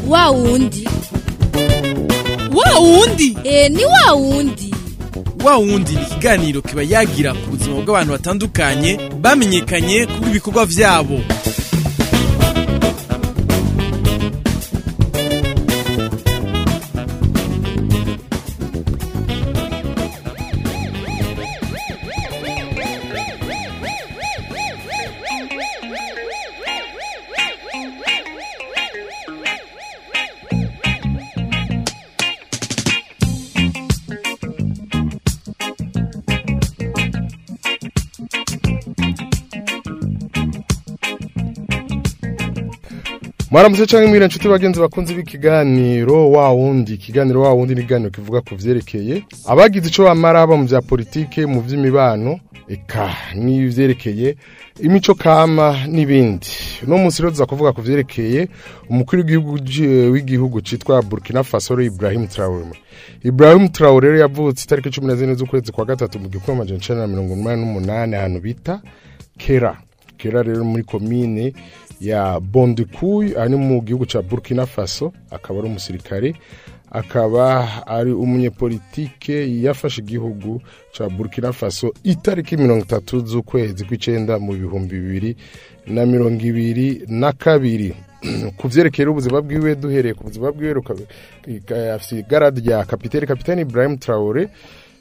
wa wundi wa wundi e ni wa wundi wa wundi ni ikiganiro kiba yagira ku buzima bw'abantu batandukanye bamenyekanye kuri ibikorwa vyabo mwaramutse cyangwa mwira inshuti bagenzi bakunze b'ikiganiro wa wundi ikiganiro wa wundi ni ikiganiro kivuga ku vyerekeye abagize ico bamara haba mu vya politike mu vy'imibano eka n'ivyerekeye imico kama n'ibindi uno munsi rero tuza kuvuga ku vyerekeye umukuru w'igihugu j- w'igihugu citwa Burkina Faso rero Ibrahim Traoré Ibrahim Traoré rero yavutse itariki cumi na zine z'ukwezi kwa gatatu mu gihumbi amajana icenda na mirongo umunani n'umunani ahantu bita Kera Kera rero muri komine ya Bondikuy ari mu gihugu ca Burkina Faso akaba ari umusirikare akaba ari umunyepolitike yafashe igihugu ca Burkina Faso itariki mirongo itatu z'ukwezi kw'icenda mu bihumbi bibiri na mirongo ibiri na kabiri ku vyerekeye ubuzima bwiwe duhereye ku buzima bwiwe ruka- ka- afise igaradi rya kapiteni kapiteni Ibrahim Traoré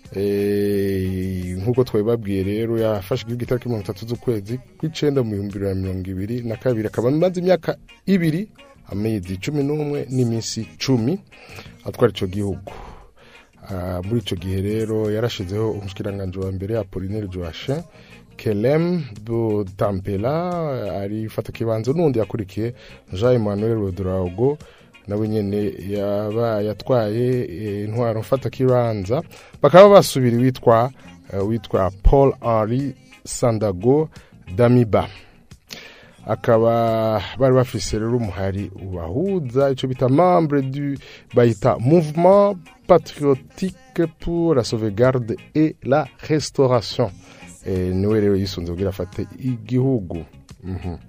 Eh, nk'uko twabibabwiye rero yafashe igihugu itariki mirongo itatu z'ukwezi kw'icenda mu bihumbi bibiri na mirongo ibiri na kabiri akaba amaze imyaka ibiri amezi cumi n'umwe n'iminsi cumi atwara ico gihugu Ah, muri ico gihe rero yarashizeho umushikiranganji wa mbere Apollinaire Joachim Kelem Butampela ari fata kibanza n'undi yakurikiye Jean Emmanuel Rodrago nawe nyene yaba yatwaye eh, intwaro mfata kibanza bakaba basubira witwa eh, witwa Paul Henri Sandago Damiba akaba bari bafise rero umuhari ubahuza ico bita membre du bayita mouvement patriotique pour la sauvegarde et la restauration eh, niwe rero yisunze kugira afate igihugu mhm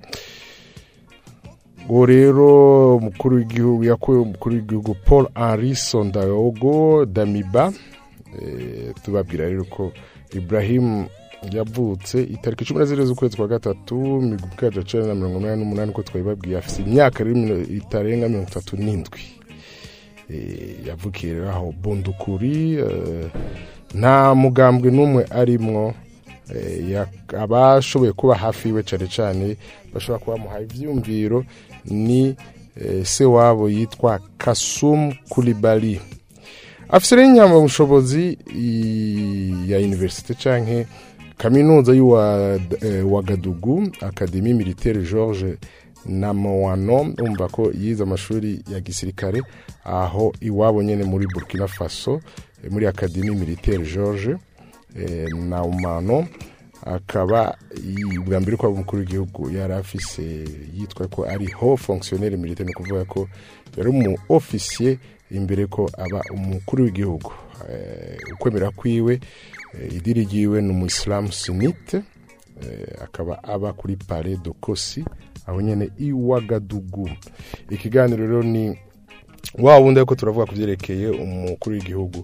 uwo rero umukuru w'igihugu yakuye umukuru w'igihugu paul henri sondayogo damiba eh, tubabwira rero ko ibrahim yavutse itariki cumi na zine z'ukwezi kwa gatatu mu gihumbi kimwe amajana icenda na mirongo inani n'umunani uko twabibabwiye afise imyaka rero mino- itarenga mirongo itatu n'indwi Eh, yavukiye rero aho bundukuri eh, nta mugambwe n'umwe arimwo eh, ya- abashoboye kuba hafi yiwe cyane cyane bashobora kuba bamuhaye ivyumviro ni eh, se wabo yitwa kasum kulibali afise rero inyamabushobozi i- ya universite canke kaminuza y'uwa eh, wagadugu akademi militaire george namowano umva ko yize amashuri ya gisirikare aho iwabo nyene muri burkina faso eh, muri akademi militaire george eh, naumano akaba i- bwa mbere ko aba umukuru w'igihugu yari afise yitwa ko ari ho fonctionnaire militaire ni ukuvuga ko yari umu officier imbere ko aba umukuru w'igihugu Eh, ukwemera kwiwe eh, idiri ryiwe ni umuisilamu sunite eh, akaba aba kuri pare de kosi aho nyene iwagadugu ikiganiro rero ni wa wundi ariko turavuga ku vyerekeye umukuru w'igihugu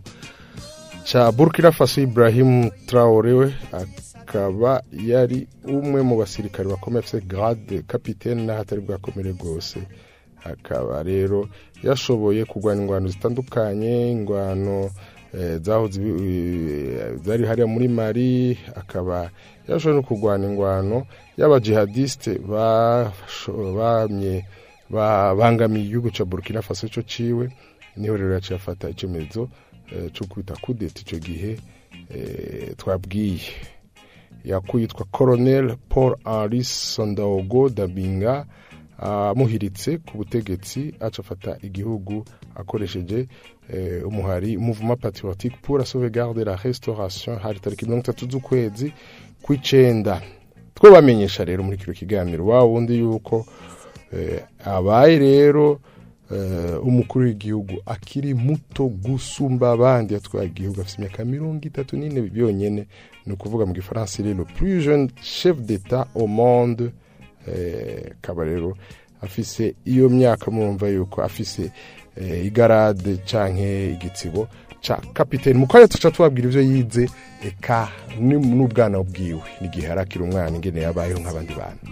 ca burkina faso ibrahim traore we akaba yari umwe mu basirikare bakomeye afise grade capitaine n'aho atari bwakomere rwose akaba rero yashoboye kurwanya ingwano zitandukanye ingwano eh, zahoze ibi- eh, zari hariya muri mari akaba yashoboye no kurwana ingwano y'abajihadiste basho- bamye babangamiye igihugu ca burkina faso ico ciwe niho rero yaciye afata icemezo eh, co kwita kudeta ico gihe eh, twabwiye yakuyitwa colonel paul henri sondaogo dabinga amuhiritse ku butegetsi aca afata igihugu akoresheje eh, umuhari mouvement patriotique pour la sauvegarde et la restauration hari tariki mirongo itatu z'ukwezi kw'icenda two bamenyesha rero muri kino kiganiro wa wundi yuko eh, abaye rero eh, umukuru w'igihugu akiri muto gusumba abandi yatwaye igihugu afite imyaka mirongo itatu n'ine byonyene ni ukuvuga mu gifaransa il est le plus jeune chef d'état au monde eh, akaba rero afise iyo myaka murumva yuko afise eh, igarade canke igitsibo ca kapiteni mu kanya tuca tubabwira ivyo yize eka ni- n'ubwana bwiwe n'igihe arakira umwana ingene yabayeho nk'abandi bantu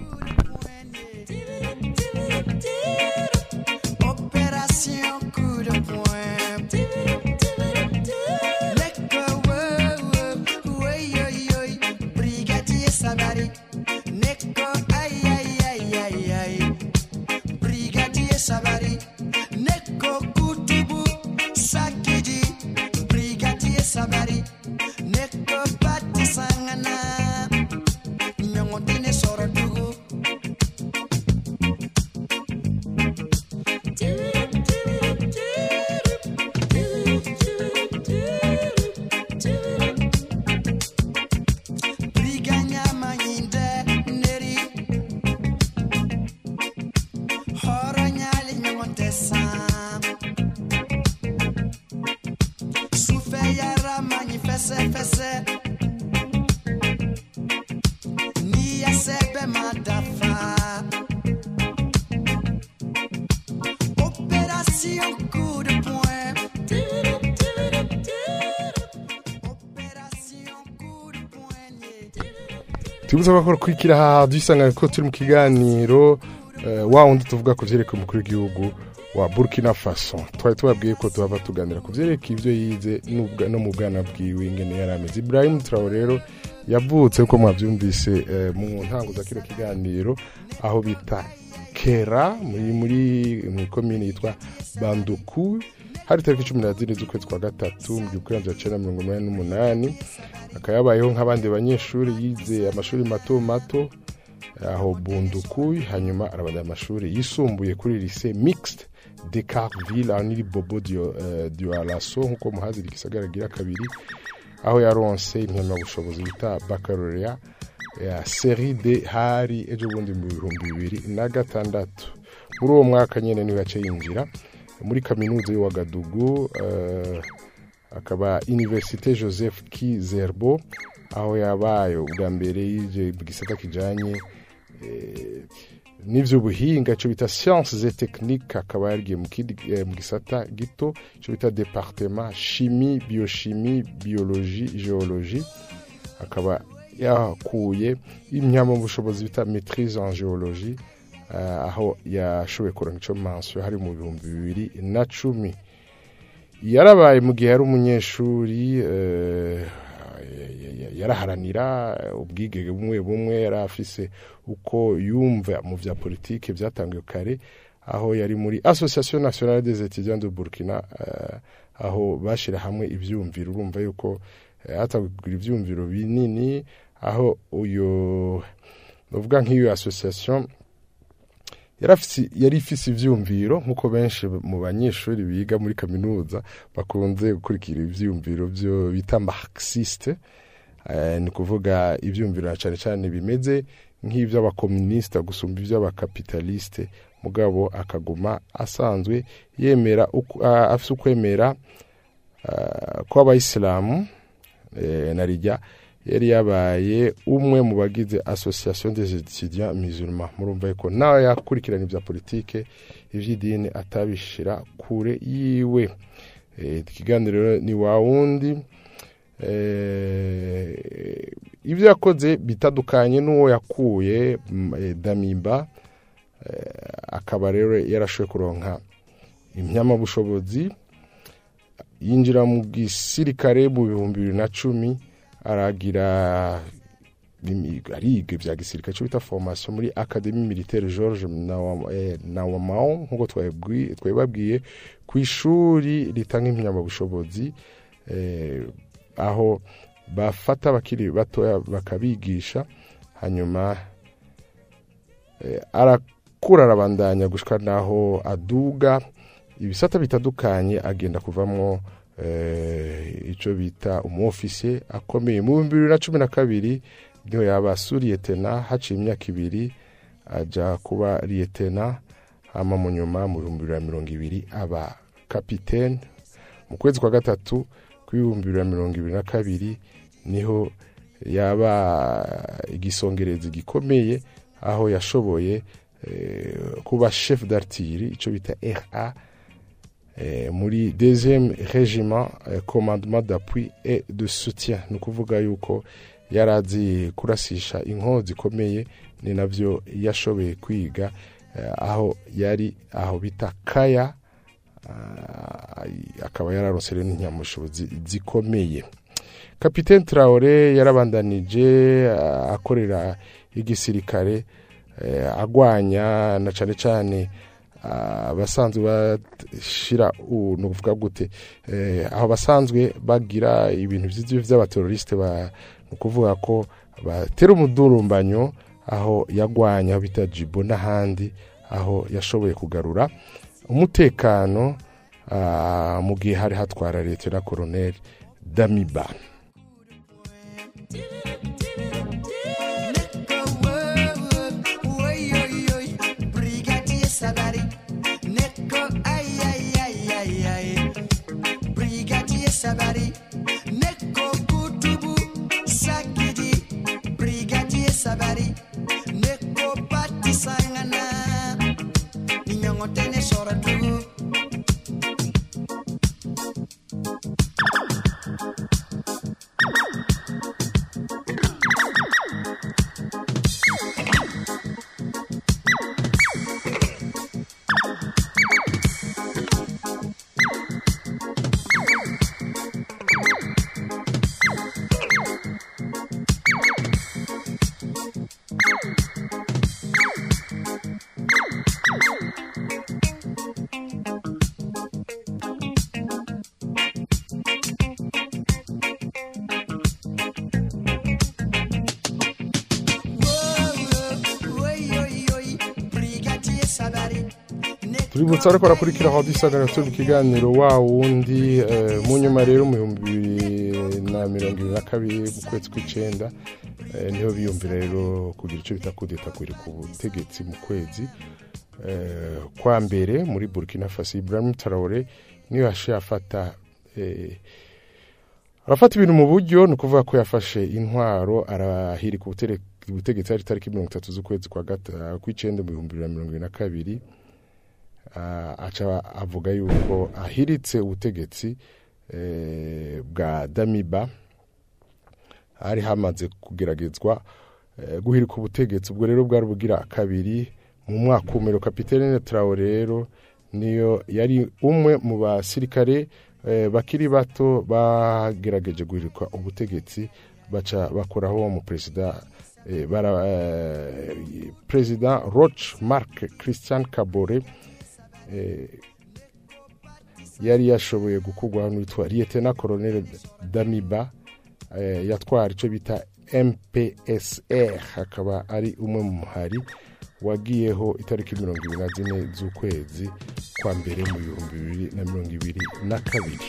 Opération coup de poing. Neko, oh, oh, oi, oi, oi. Brigadier Sabari. Neko, aïe, aïe, aïe, aïe, aïe. Brigadier Sabari. Neko, Kutubu. Sakiji. Brigadier Sabari. Neko, Pati Sangana. Nyongotine Sorodugu. Briganya manyinde neri Horonyali nyongotesa Sufe yara manyi fese fese Niya sebe madafa Opération coup de poing Opération coup de poignet tubutse ko kwikira aha dusanga ko turi mu kiganiro eh, wa wundi tuvuga ku vyerekeye umukuru w'igihugu wa Burkina Faso twari tubabwiye ko tuhava tuganira ku vyerekeye ivyo yize n'ubwa- no mu bwana bwiwe ingene yari ameze Ibrahim Traoré rero yavutse uko mwavyumvise eh, mu ntango za kino kiganiro aho bita Kera muri muri mu komine yitwa Banduku hari tariki cumi na zine z'ukwezi kwa gatatu mu gihumbi kimwe cenda mirongo umunani n'umunani akaba yabayeho nk'abandi banyeshuri yize amashuri mato mato aho bundukuyi hanyuma arabada amashuri yisumbuye kuri lycée mixte de Carville aho niri Bobo Dio- eh, Dioulasso nk'uko muhazira igisagara gira kabiri aho yaronse impamyabushobozi bita baccalauréat ya série D hari ejo bundi mu bihumbi bibiri na gatandatu muri uwo mwaka nyene niwe yaciye yinjira muri kaminuza y'Ouagadougou eh, akaba Université Joseph Kizerbo aho yabaye ubwa mbere yije mu gisata kijanye eh, n'ivy'ubuhinga ico bita sciences et techniques akaba yarigiye mu kindi eh, mu gisata gito ico bita département chimie biochimie biologie géologie akaba yakuye impamyabushobozi bita maîtrise en géologie eh, aho yashoboye kuronka ico mansiyo hari mu bihumbi bibiri na cumi yarabaye mu gihe yari umunyeshuri eh, yaraharanira ubwigenge bumwe bumwe yari afise uko yumva mu vya politike byatangiye kare aho yari muri association nationale des étudiants de Burkina eh, aho bashira hamwe ivyumviro urumva yuko eh, hatangura ivyumviro binini aho uyo novuga nk'iyo association yarafise yari ifise ivyumviro nkuko benshi mu banyeshuri biga muri kaminuza bakunze gukurikira ivyumviro byo bita marxiste eh, ni kuvuga ivyumviro na cane cane bimeze nk'ivy'abakomuniste gusumba ivy'abakapitaliste mugabo akaguma asanzwe yemera uku- ah, afise ukwemera ah, kw'abayisilamu eh, na rijya yari yabaye umwe mu bagize association des étudiants musulmans murumva yuko nawe yakurikirana ibya politike ivy'idini atabishira kure yiwe Eh, ikiganiro rero ni wa wundi eh, ibyo yakoze bitandukanye n'uwo yakuye mm, eh, damimba eh, akaba rero yarashoboye kuronka impyamabushobozi yinjira mu gisirikare mu bihumbi bibiri na cumi aragira imi- ariga ibya gisirikare cyo bita formation muri académie militaire George Nawa- eh, Nawamao nkuko twabwi- twabibabwiye ku ishuri ritanga impamyabushobozi eh, aho bafata abakiri batoya bakabigisha hanyuma eh, arakura arabandanya gushika naho aduga ibisata bitandukanye agenda kuvamwo eh, ico bita umufisiye akomeye mu bihumbi bibiri na cumi na kabiri niho yaba suriyetena haciye imyaka ibiri aja kuba riyetena hama mu nyuma mu bihumbi bibiri na mirongo ibiri aba kapitene mu kwezi kwa gatatu kw'ibihumbi bibiri na mirongo ibiri na kabiri niho yaba igisongerezi gikomeye aho yashoboye eh, kuba chef d'artillerie ico bita RA eh, muri deuxième régiment eh, commandement d'appui et de soutien ni ukuvuga yuko yari azi kurasisha inkozi zikomeye ni navyo yashoboye kwiga eh, aho yari aho bita kaya ah, akaba yararonse rero n'inyamushobozi zikomeye kapitene traore yarabandanije ah, akorera igisirikare eh, agwanya na cane cane ah, abasanzwe bashira u- ni ukuvuga gute eh, aho basanzwe bagira ibintu vy'ivyo vy'abateroriste ba ni ukuvuga ko batera umudurumbanyo aho yagwanya aho bita jibo n'ahandi aho yashoboye kugarura umutekano ah, mu gihe hari hatwara leta na koroneli damiba Brigadier Sabari, Neko ay ay ay ay ay. Brigadier Sabari, Neko Kutubu Sakidi. Brigadier Sabari, Neko Pati Sangana. Ninyongo tene sora tugu. Brigadier Sabari, tuributsa ariko barakurikira aho dusagara turi mu kiganiro wa wundi eh, mu nyuma rero mu bihumbi bibiri na mirongo ibiri na kabiri mu kwezi kw'icenda eh, niho biyumvira rero kugira icyo bita kudeta kuri ku butegetsi mu kwezi eh, kwa mbere muri burkina faso ibrahim traore niyo yashiye afata eh, arafata ibintu mu buryo ni ukuvuga ko yafashe intwaro arahirika ubutere- ubutegetsi hari itariki mirongo itatu z'ukwezi kwa gata- kw'icenda mu bihumbi bibiri na mirongo ibiri na kabiri Ah, aca avuga yuko ahiritse ubutegetsi eh, bwa damiba hari hamaze kugeragezwa eh, guhirika ubutegetsi ubwo rero bwari bugira kabiri mu mwaka umero kapitene traore rero niyo yari umwe mu basirikare eh, bakiri bato bagerageje guhirika ubutegetsi baca bakoraho mu perezida eh, bara eh, perezida roch marc christian kabore eh, yari yashoboye gukurwaho n'uwitwa liyetena koroneli damiba eh, yatwara icyo bita mpsr akaba ari umwe mu muhari wagiyeho itariki mirongo ibiri na zine z'ukwezi kwa mbere mu bihumbi bibiri na mirongo ibiri na kabiri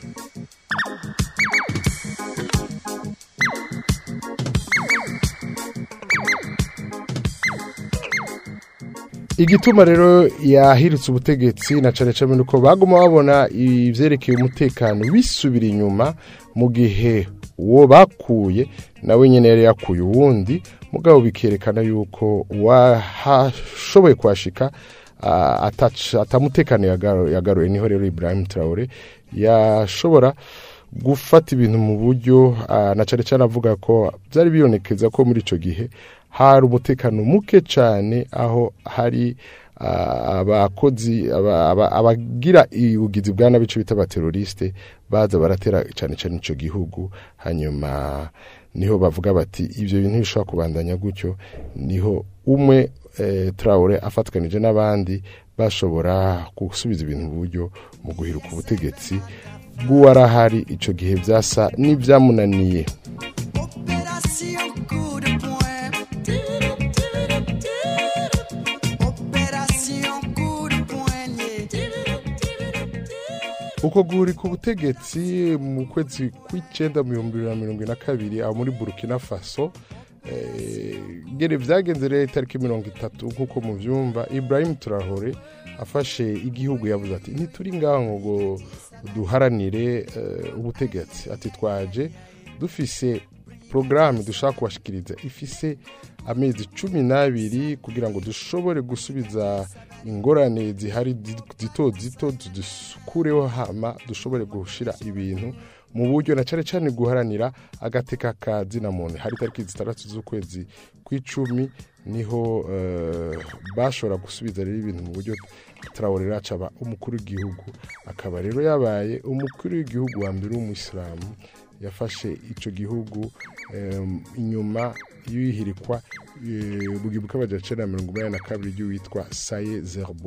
igituma rero yahiritse ubutegetsi na cane cane nuko baguma babona ivyerekeye umutekano bisubira inyuma mu gihe uwo bakuye nawe nyene yari yakuye uwundi mugabo bikerekana yuko washoboye kuhashika ah, ataca- atamutekano yagaru- yagaruye niho rero ibrahim traore yashobora gufata ibintu mu buryo ah, na cane cane avuga ko byari bibonekeza ko muri ico gihe hari umutekano muke cyane aho hari ah, abakozi aba- aba- abagira ubugizi bwa nabi ico bita abateroriste baza baratera cyane cyane ico gihugu hanyuma niho bavuga bati ibyo bintu bishobora kubandanya gutyo niho umwe eh, traore afatwanije n'abandi bashobora gusubiza ibintu mu buryo mu guhiruka ubutegetsi bw'uwarahari ico gihe byasa n'ibyamunaniye Opération coup de poing. Opération coup de poignet. uko guhuri ku butegetsi mu kwezi kw'icenda mu bihumbi bibiri na mirongo ine na kabiri aho muri burkina faso eh, ngene vyagenze rero itariki mirongo itatu nk'uko muvyumva ibrahim turahore afashe igihugu yavuze ati ntituri ngaho ngo duharanire eh, ubutegetsi ati twaje dufise porogaramu dushaka kubashikiriza ifise amezi cumi n'abiri kugira ngo dushobore gusubiza ingorane zihari zi- zito zito dukureho hama dushobore gushira ibintu mu buryo na cyane cyane guharanira agateka ka zina muntu hari tariki zitandatu z'ukwezi kw'icumi niho eh, bashobora gusubiza rero ibintu mu buryo Traoré Racha aba umukuru w'igihugu akaba rero yabaye umukuru w'igihugu wa mbere w'umuyisilamu yafashe icyo gihugu em, inyuma y'ihirikwa eh, bugibuka amajana icenda na mirongo inani na kabiri ry'uwitwa saye zerbo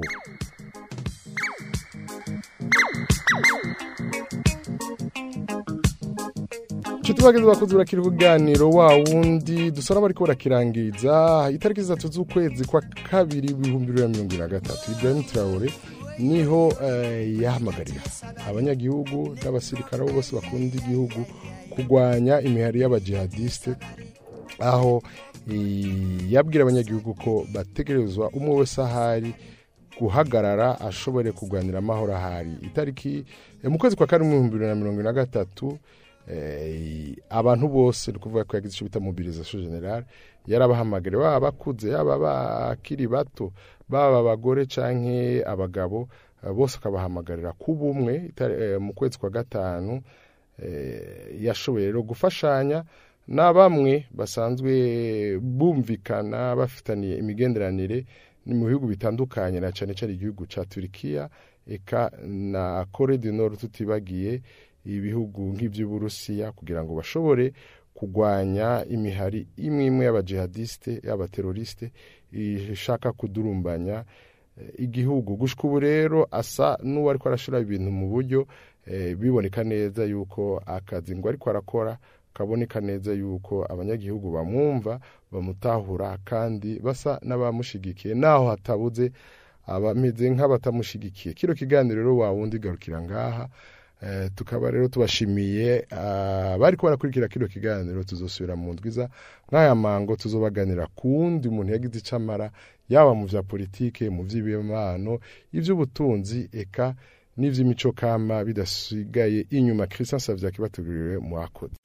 nshuti bageze bakozi barakira ibiganiro wa wundi dusa n'abariko barakirangiza itariki zitatu z'ukwezi kwa kabiri ibihumbi bibiri na mirongo ine na gatatu ibrahim traore niho eh, yahamagarira abanyagihugu n'abasirikare abo bose bakunda igihugu kurwanya imihari y'abajihadiste aho eh, yabwira abanyagihugu ko bategerezwa umwe wese ahari guhagarara ashobore kurwanira amahoro ahari itariki eh, mu kwezi kwa kane mu bihumbi bibiri na mirongo ine na gatatu eh, abantu bose ni ukuvuga ko yagize icyo bita mobilisation generale yarabahamagare baba bakuze yaba bakiri bato baba abagore canke abagabo eh, bose akabahamagarira kuba umwe itari- eh, mu kwezi kwa gatanu eh, yashoboye rero gufashanya na bamwe basanzwe bumvikana bafitaniye imigenderanire ni mu bihugu bitandukanye na cyane cyane igihugu cya turikiya eka na kore du nord tutibagiye ibihugu nk'iby'uburusiya kugira ngo bashobore kurwanya imihari imwe imwe y'abajihadiste y'abateroriste ishaka kudurumbanya eh, igihugu gushika ubu rero asa n'uwariko arashira ibintu mu buryo eh, biboneka neza yuko akazi ngo ariko arakora kaboneka neza yuko abanyagihugu bamwumva bamutahura kandi basa n'abamushigikiye naho hatabuze abameze nk'abatamushigikiye kino kiganiro rero wawundi garukira ngaha Eh, tukaba rero tubashimiye abari ko barakurikira kino kiganiro tuzosubira mu ndwiza nk'aya mango tuzobaganira ku wundi muntu yagize icyo amara yaba mu bya politike mu by'ibimano iby'ubutunzi eka n'iby'imico kama bidasigaye inyuma christian savia kibateguriwe mu akoze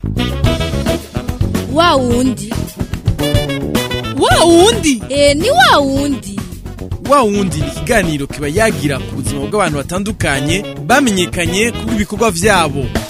wa wundi wa wundi e ni wa wundi wa wundi ni ikiganiro kiba yagira ku buzima bw'abantu batandukanye bamenyekanye kubw'ibikorwa byabo